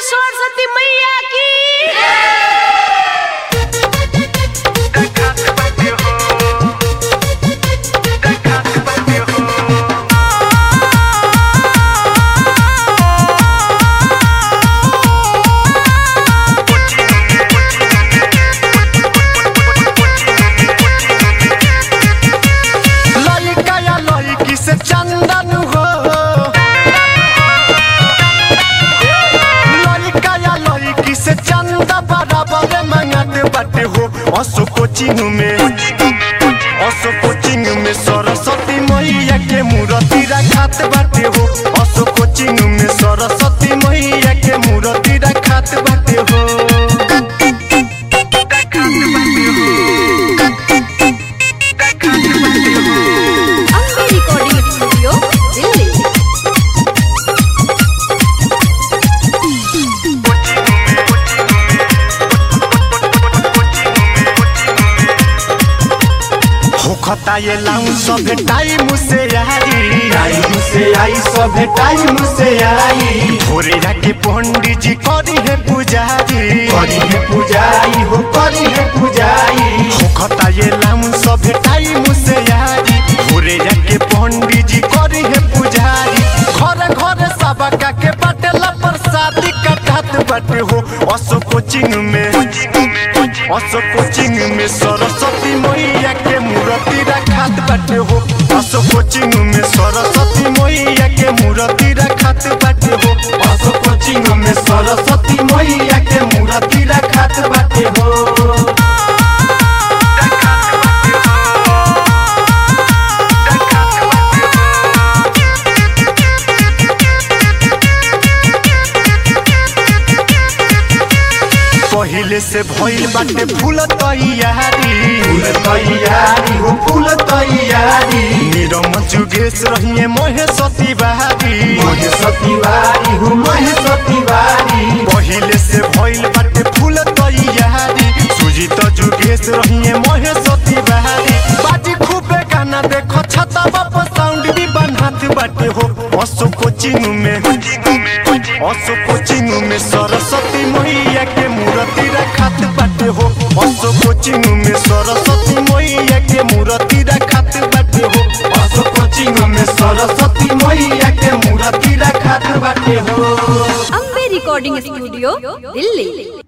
सरस्वती मैया की लइका या लइकी से चंदन हो लइका या लइकी से चंदा बराबर मंगत बाटे हो असो कोचिंग में असो कोचिंग में सरस्वती मैया के मूर्ति रखात बाटे हो असो कोचिंग में सरस्वती मैया के मूर्ति रखात बाटे हो अम्बे रिकॉर्डिंग स्टूडियो दिल्ली होखता ये लाऊं सब टाइम से आई टाइम से आई सब टाइम से आई भोरे जाके पंडित जी करी है पुजारी करी है पुजाई हो करी है पुजाई होखता ये लाऊं सब टाइम से आई भोरे जाके पंडित जी करी है पुजारी घर घर सबका के बटला प्रसादी कटात बटे हो असो कोचिंग में असो कोचिंग में सरस्वती मैया के मूर्ति रखात बाटे हो असो कोचिंग में सरस्वती मैया के मूर्ति रखात बाटे हो असो कोचिंग में सरस्वती मैया के मूर्ति रखात बाटे हो पहिले से भइल बाटे फूल तैयारी फूल तैयारी हो फूल तैयारी निरम जुगेश रहिए महेश तिवारी महेश तिवारी हो महेश तिवारी पहिले से भइल बाटे फूल तैयारी सुजीत जुगेश रहिए महेश तिवारी बाजी खूबे गाना देखो छता बाप साउंड भी बनात बाटे हो असो कोचिंग में असो कोचिंग में सरस्वती मैया के मूर्ति रखात बाटे हो असो कोचिंग में सरस्वती मैया के मूर्ति रखात बाटे हो असो कोचिंग में सरस्वती मैया के मूर्ति रखात बाटे हो अम्बे रिकॉर्डिंग स्टूडियो दिल्ली